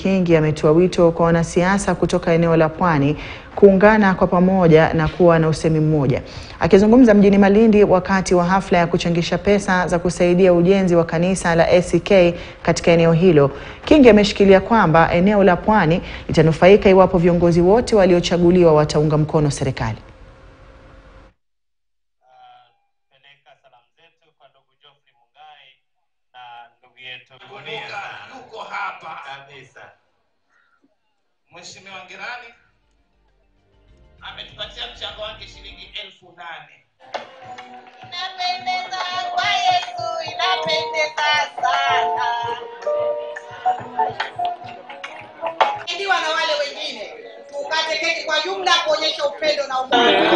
Kingi ametoa wito kwa wanasiasa kutoka eneo la Pwani kuungana kwa pamoja na kuwa na usemi mmoja. Akizungumza mjini Malindi wakati wa hafla ya kuchangisha pesa za kusaidia ujenzi wa kanisa la ACK katika eneo hilo, Kingi ameshikilia kwamba eneo la Pwani litanufaika iwapo viongozi wote waliochaguliwa wataunga mkono serikali. peleka salamu zetu kwa ndugu Geoffrey Mungai na ndugu yetu Gunia yuko hapa kabisa. Mheshimiwa Ngirani ametupatia mchango wake shilingi elfu nane. Inapendeza kwa Yesu, inapendeza sana. Idiwa na wale wengine, tukate keki kwa jumla kuonyesha upendo na umoja.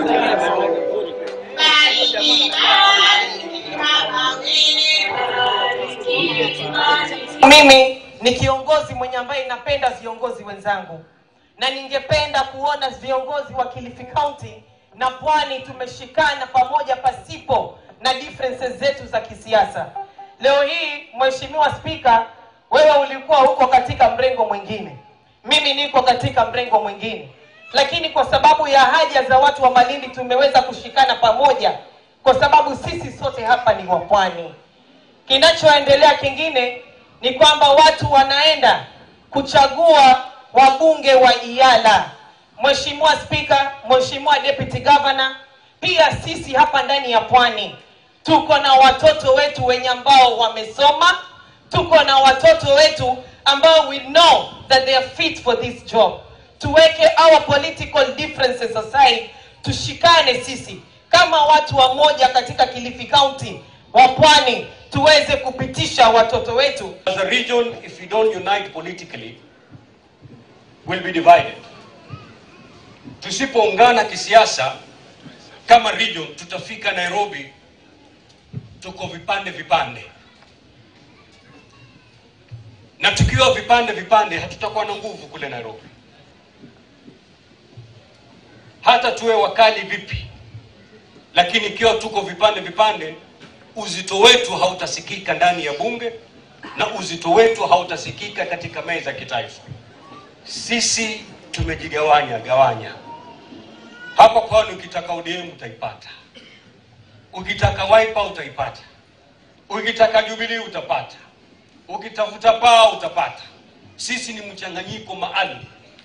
Bariki, bariki, Baba Mimi ni kiongozi mwenye ambaye napenda viongozi wenzangu, na ningependa kuona viongozi wa Kilifi County na Pwani tumeshikana pamoja pasipo na differences zetu za kisiasa. Leo hii, Mheshimiwa Spika, wewe ulikuwa huko katika mrengo mwingine, mimi niko katika mrengo mwingine, lakini kwa sababu ya haja za watu wa Malindi tumeweza kushikana pamoja, kwa sababu sisi sote hapa ni wa Pwani. Kinachoendelea kingine ni kwamba watu wanaenda kuchagua wabunge wa Iyala. Mheshimiwa Spika, Mheshimiwa Deputy Governor, pia sisi hapa ndani ya Pwani tuko na watoto wetu wenye ambao wamesoma, tuko na watoto wetu ambao we know that they are fit for this job. Tuweke our political differences aside, tushikane sisi kama watu wa moja katika Kilifi County wa Pwani tuweze kupitisha watoto wetu. As a region, if we don't unite politically, we'll be divided. Tusipoungana kisiasa kama region, tutafika Nairobi tuko vipande vipande, na tukiwa vipande vipande hatutakuwa na nguvu kule Nairobi. Hata tuwe wakali vipi, lakini ikiwa tuko vipande vipande, uzito wetu hautasikika ndani ya bunge na uzito wetu hautasikika katika meza ya kitaifa. Sisi tumejigawanya gawanya. Hapa Pwani ukitaka ODM utaipata, ukitaka Wiper utaipata, ukitaka Jubilee utapata, ukitafuta paa utapata. Sisi ni mchanganyiko maalum,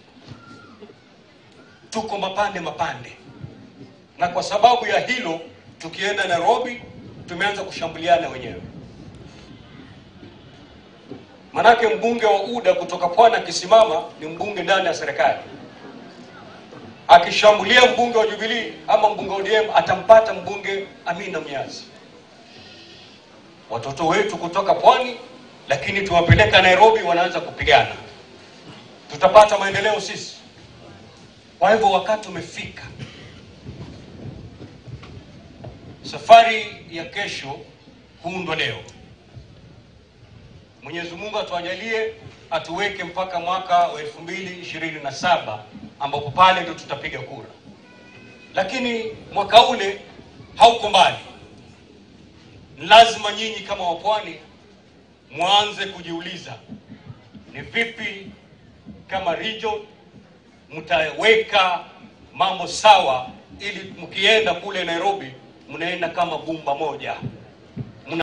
tuko mapande mapande, na kwa sababu ya hilo tukienda Nairobi tumeanza kushambuliana wenyewe. Manake mbunge wa UDA kutoka Pwani akisimama ni mbunge ndani ya serikali, akishambulia mbunge wa Jubilee ama mbunge wa ODM atampata mbunge Amina Mnyazi. Watoto wetu kutoka Pwani, lakini tuwapeleka Nairobi, wanaanza kupigana. Tutapata maendeleo sisi? Kwa hivyo wakati umefika Safari ya kesho huundwa leo. Mwenyezi Mungu atuajalie, atuweke mpaka mwaka wa elfu mbili ishirini na saba ambapo pale ndio tutapiga kura, lakini mwaka ule hauko mbali. Lazima nyinyi kama wapwani mwanze kujiuliza ni vipi kama region mtaweka mambo sawa, ili mkienda kule Nairobi mnaenda kama bumba moja.